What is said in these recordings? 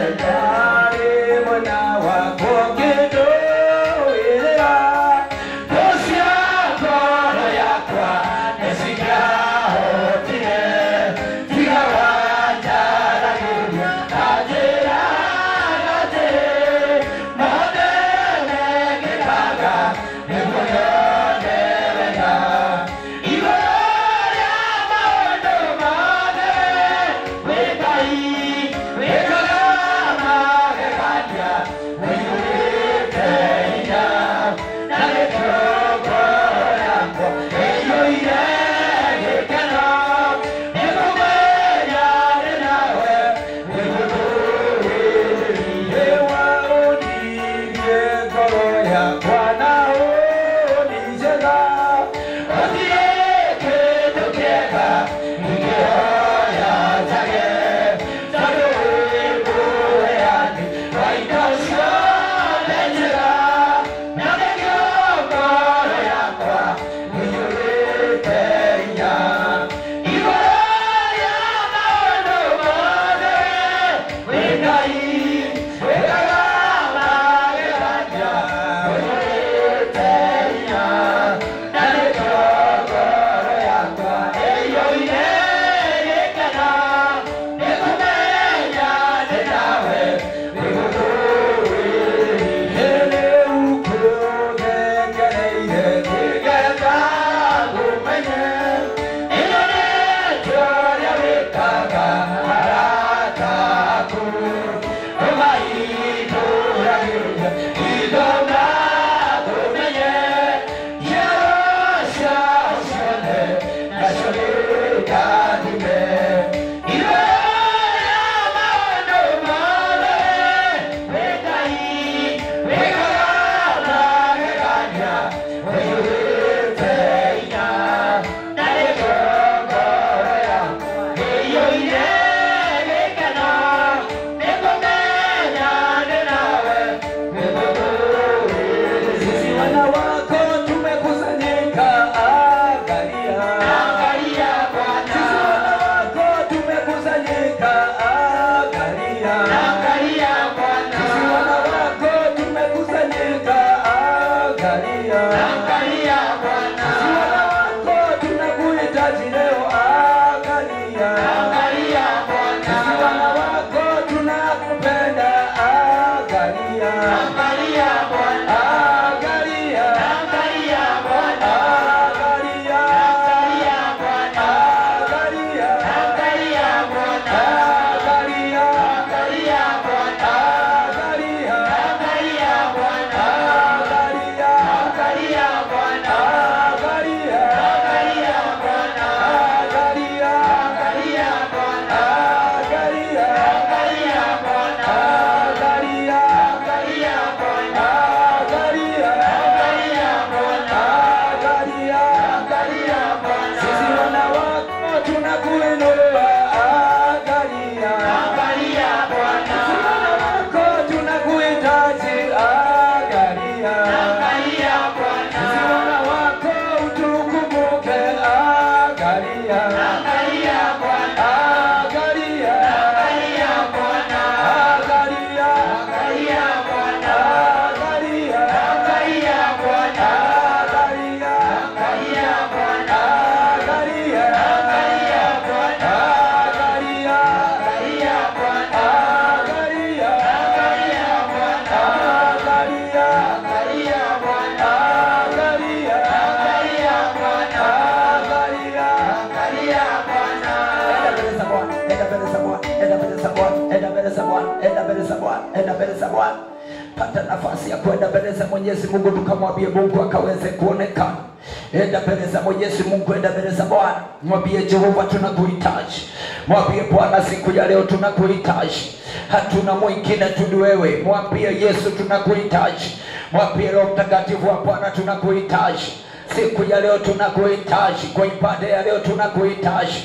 pata nafasi ya kwenda mbele za mwenyezi mungu tukamwambie mungu akaweze kuonekana enda mbele za mwenyezi mungu enda mbele za bwana mwambie jehova tunakuhitaji mwambie bwana siku ya leo tunakuhitaji hatuna mwingine tu ni wewe mwambie yesu tunakuhitaji mwambie roho mtakatifu wa bwana tunakuhitaji siku ya leo tunakuhitaji kwa ibada ya leo tunakuhitaji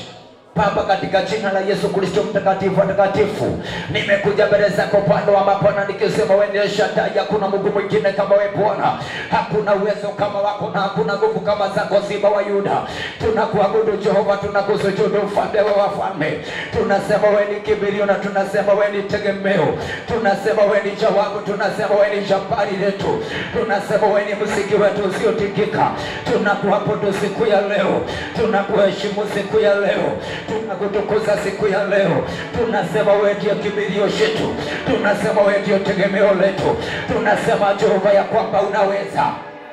Baba, katika jina la Yesu Kristo mtakatifu watakatifu, nimekuja mbele zako Bwana wa mabwana nikisema wewe ndiye Shaddai, hakuna Mungu mwingine kama wewe Bwana, hakuna uwezo kama wako na hakuna nguvu kama zako, Simba wa Yuda. Tunakuabudu Jehova, tunakusujudu mfalme wa wafalme, tunasema wewe ni kimbilio na tunasema wewe ni tegemeo, tunasema wewe ni jawabu, tunasema wewe ni jabari letu, tunasema wewe ni msingi wetu usiotikika. Tunakuabudu siku ya leo, tunakuheshimu siku ya leo tunakutukuza siku ya leo, tunasema wewe ndio kimbilio chetu, tunasema wewe ndio tegemeo letu, tunasema Jehova ya kwamba unaweza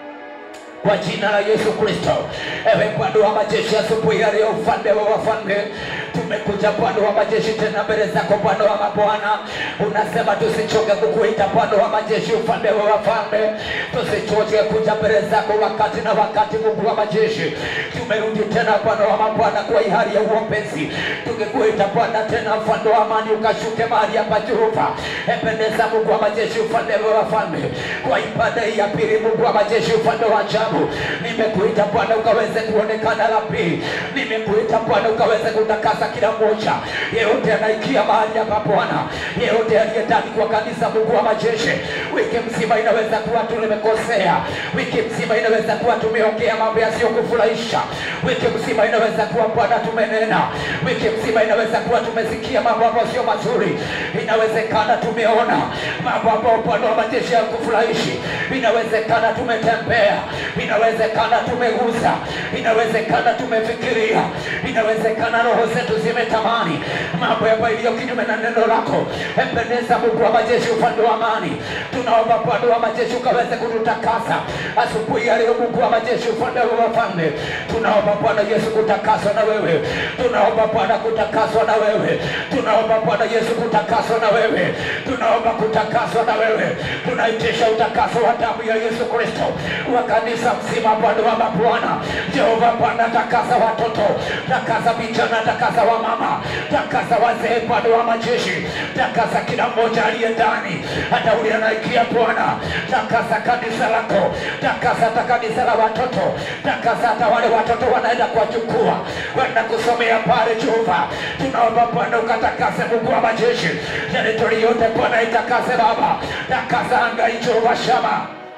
kwa jina la Yesu Kristo. Ewe Bwana wa majeshi, asubuhi ya leo, mfalme wa wafalme, tumekuja Bwana wa majeshi tena mbele zako Bwana wa mabwana. Unasema tusichoke kukuita Bwana wa majeshi, mfalme wa wafalme, tusichoke kuja mbele zako wakati na wakati, Mungu wa majeshi. Tumerudi tena Bwana wa mabwana kwa hii hali ya uombezi, tukikuita Bwana tena, mfalme wa amani, ukashuke mahali hapa Jehova. Ependeza Mungu wa majeshi, mfalme wa wafalme, kwa ibada hii ya pili, Mungu wa majeshi, mfalme wa ajabu, nimekuita Bwana ukaweze kuonekana la pili, nimekuita Bwana ukaweze kutakasa kila mmoja yeyote anaikia mahali hapa Bwana, yeyote aliye ndani kwa kanisa, Mungu wa majeshi. Wiki mzima inaweza kuwa tumekosea, wiki mzima inaweza kuwa tumeongea mambo yasiyokufurahisha, wiki mzima inaweza kuwa Bwana tumenena, wiki mzima inaweza kuwa tumesikia mambo ambayo sio mazuri, inawezekana tumeona mambo ambayo Bwana wa majeshi yakufurahishi, inawezekana tumetembea, inawezekana tumeguza, inawezekana tumefikiria, inawezekana roho zetu zimetamani mambo ambayo iliyo kinyume na neno lako. Mpendeza Mungu wa majeshi, ufalme wa amani, tunaomba Bwana wa majeshi ukaweze kututakasa asubuhi ya leo. Mungu wa majeshi, ufalme wa wafalme, tunaomba Bwana Yesu kutakaswa na wewe, tunaomba Bwana kutakaswa na wewe, tunaomba Bwana Yesu kutakaswa na wewe, tunaomba kutakaswa na wewe, tunaitisha utakaso wa damu ya Yesu Kristo wa kanisa mzima, Bwana wa mabwana, Jehova Bwana, takasa watoto, takasa vijana, takasa wa mama, takasa wazee, Bwana wa majeshi, takasa kila mmoja aliye ndani, hata ule anaikia Bwana, takasa kanisa lako, takasa hata kanisa la watoto, takasa hata wale watoto wanaenda kuwachukua kwenda kusomea pale Jehova, tunaomba Bwana ukatakase, Mungu wa majeshi, teritori yote Bwana itakase Baba, takasa anga hii Jehova Shama.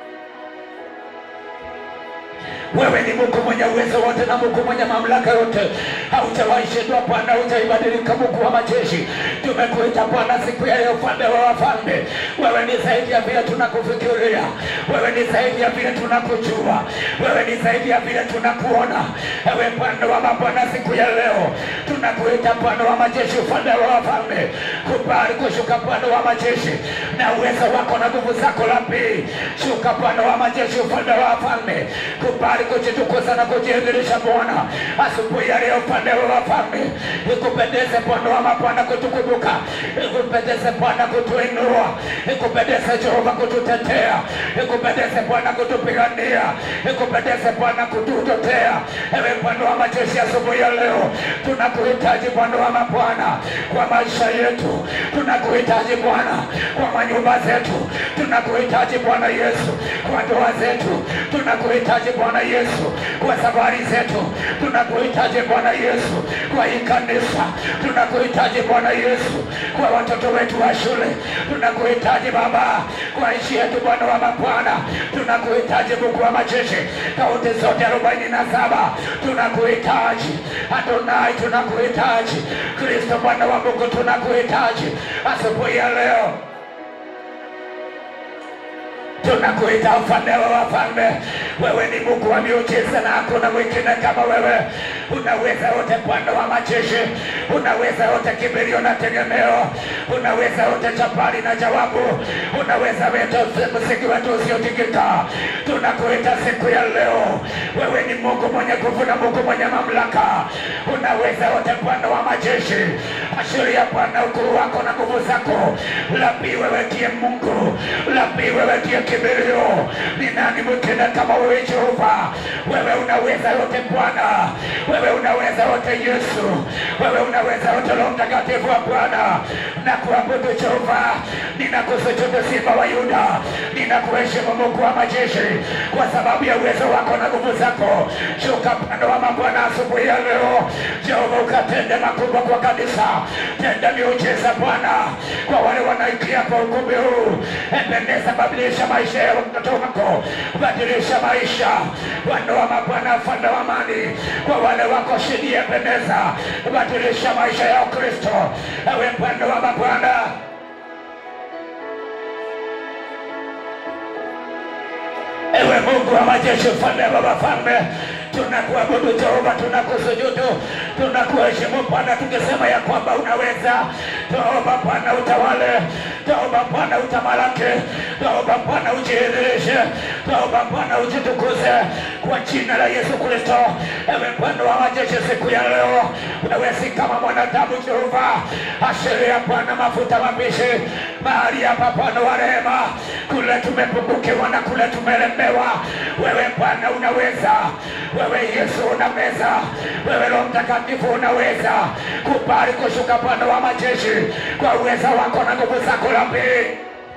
Wewe ni Mungu mwenye uwezo wote na Mungu mwenye mamlaka yote, haujawahi shindwa Bwana, hujaibadilika Mungu wa majeshi. Tumekuita Bwana siku ya leo, mfalme wa wafalme. Wewe ni zaidi ya vile tunakufikiria, wewe ni zaidi ya vile tunakujua, wewe ni zaidi ya vile tunakuona. Ewe Bwana wa mabwana, siku ya leo tunakuita Bwana wa majeshi, mfalme wa wafalme. Kubali kushuka Bwana wa majeshi na uwezo wako na nguvu zako lapi, shuka Bwana wa majeshi, mfalme wa wafalme. Kubali kujitukuza na kujiadhirisha Bwana asubuhi ya leo, mfalme wa wafalme. Ikupendeze Bwana wa mabwana kutukumbuka, ikupendeze Bwana kutuinua, ikupendeze Jehova kututetea, ikupendeze Bwana kutupigania, ikupendeze Bwana kututetea. Ewe Bwana wa majeshi, asubuhi ya leo tunakuhitaji Bwana wa mabwana kwa maisha yetu, tunakuhitaji Bwana kwa manyumba zetu, tunakuhitaji Bwana Yesu kwa ndoa zetu, tunakuhitaji Bwana Yesu kwa safari zetu, tunakuhitaji Bwana Yesu kwa hii kanisa, tunakuhitaji Bwana Yesu kwa watoto wetu wa shule, tunakuhitaji Baba kwa nchi yetu, Bwana wa mabwana, tunakuhitaji Mungu wa majeshi, kaunti zote arobaini na saba tunakuhitaji Adonai, tunakuhitaji Kristo, Bwana wa Mungu, tunakuhitaji asubuhi ya leo tunakuita mfalme wa wafalme. Wewe ni Mungu wa miujiza na hakuna mwingine kama wewe. Unaweza yote, Bwana wa majeshi, unaweza yote, kimbilio na tegemeo, unaweza yote, jabari na jawabu, unaweza yote, msingi wetu usiotikika. Tunakuita siku ya leo, wewe ni Mungu mwenye nguvu na Mungu mwenye mamlaka, unaweza yote, Bwana wa majeshi. ashiria Bwana ukuu wako na nguvu zako. Lapi wewe ndiye Mungu, lapi wewe ndiye kimbilio. Ni nani mwingine kama wewe Jehova? Wewe unaweza yote Bwana, wewe unaweza yote Yesu, wewe unaweza yote Roho Mtakatifu wa Bwana. Na kuabudu Jehova, ninakusujudu Simba wa Yuda, ninakuheshimu Mungu wa majeshi kwa sababu ya uwezo wako na nguvu zako. Shuka Bwana wa mabwana asubuhi ya leo, Jehova ukatende makubwa kwa kanisa, tenda miujiza Bwana kwa wale wanaingia kwa ukumbi huu. Ependeza, badilisha maisha ya watoto wako, badilisha maisha Bwana wa mabwana, mfalme wa amani, kwa wale wako chini, ependeza, badilisha maisha ya Kristo, ewe Bwana wa mabwana. Ewe Mungu wa majeshi, mfalme wa wafalme, tunakuabudu Jehova, tunakusujudu, tunakuheshimu Bwana, tukisema ya kwamba unaweza. Toba Bwana utawale, toba Bwana utamalaki, toba Bwana ujidhihirishe, toba Bwana ujitukuze kwa jina la Yesu Kristo. Ewe Bwana wa majeshi, siku ya leo wewe si kama mwanadamu Jehova, ashiria Bwana mafuta mabishi mahali hapa Bwana wa rehema, kule tumepungukiwa na kule tumelemewa, wewe Bwana unaweza, wewe Yesu unaweza, wewe Roho Mtakatifu unaweza. Kubali kushuka Bwana wa majeshi kwa uweza wako na nguvu zako la pili.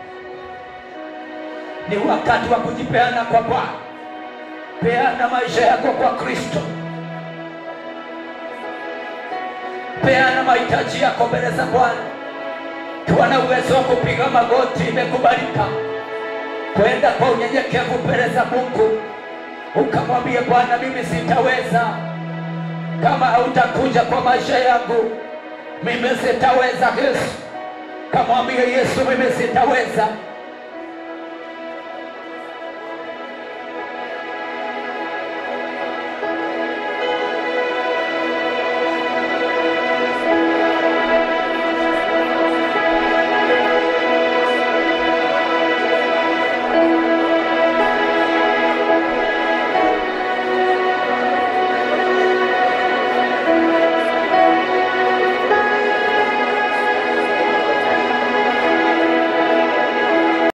Ni wakati wa kujipeana kwa Bwana. Peana maisha yako kwa Kristo, peana mahitaji yako mbele za Bwana. Kiwa na uwezo wa kupiga magoti, imekubalika kwenda kwa unyenyekevu mbele za Mungu, ukamwambie Bwana, mimi sitaweza. Kama hautakuja kwa maisha yangu, mimi sitaweza. Yesu, kamwambie Yesu, mimi sitaweza